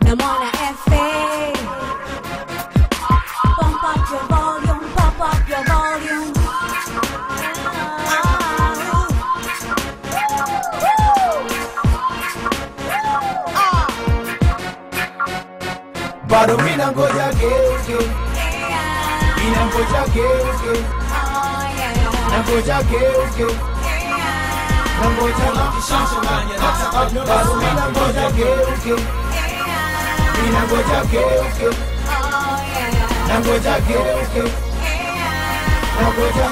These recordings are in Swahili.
na mwana FA. Pump up your volume, pump up your volume. bado mina ngoja geuke mina ngoja geuke na ngoja geuke na ngoja bado mina ngoja geuke mina ngoja geuke na ngoja geuke na ngoja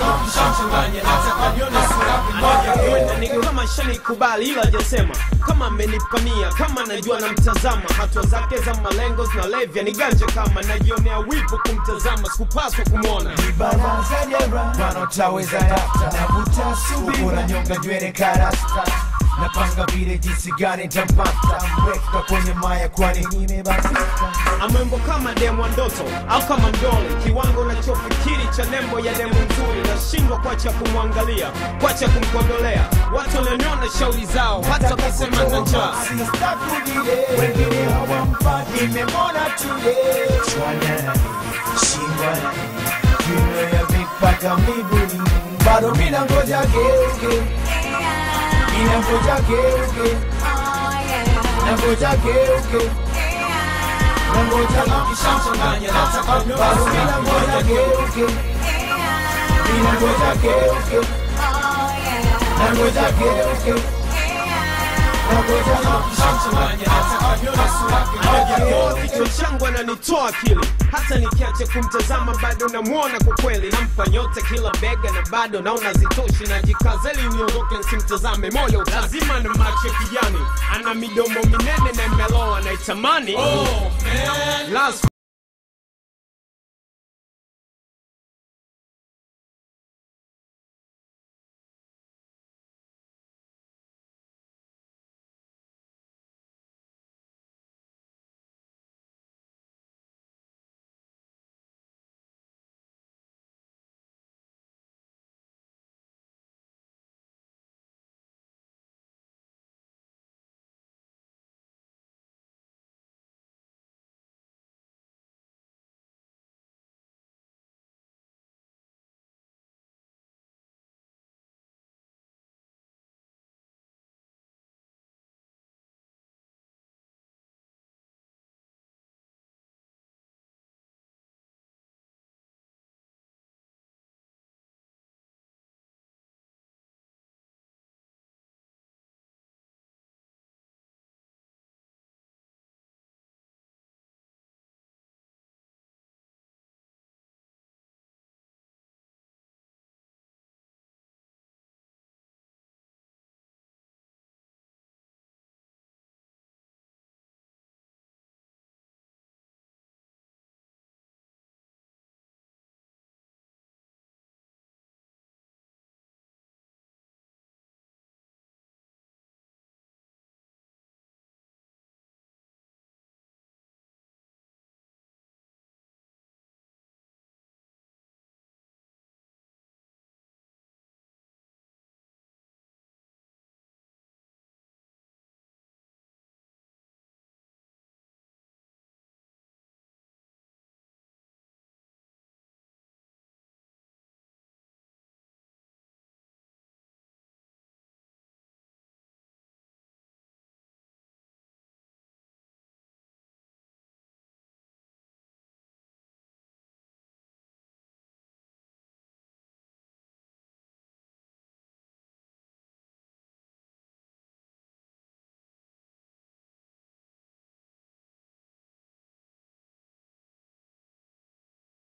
ni kama shanikubali ila jasema kama amenipania kama najua namtazama hatua zake za malengo zinalevya ni ganja kama najionea wivu kumtazama sikupaswa kumwona baraza jera wanaotaweza data navuta subira unanyonga nywele karasta napanga vile jinsi gani ntampata mweka kwenye maya kwani nimebatika amwembo kama demu wa ndoto au kama mdole kiwango nachofikiri cha nembo ya demu nzuri nashindwa kwacha kumwangalia kwacha kumkondolea watu walioniona shauri zao hata wakisema na njaa Sistakudile, wengine hawamfati nimemwona today chwana shingwa kiuno ya vipaka miguuni bado mina ngoja geuke mina ngoja geuke na ngoja geuke na ngoja bado mina ngoja geuke mina ngoja geuke na ngoja geuke na ngoja Ajapoa kichwa changu ananitoa akili hata nikiacha kumtazama bado namwona kwa kweli nampa nyota kila bega na bado naona zitoshi najikazeli niondoke nsimtazame moyo lazima na macho ya kijani ana midomo minene na imeloa naitamani oh,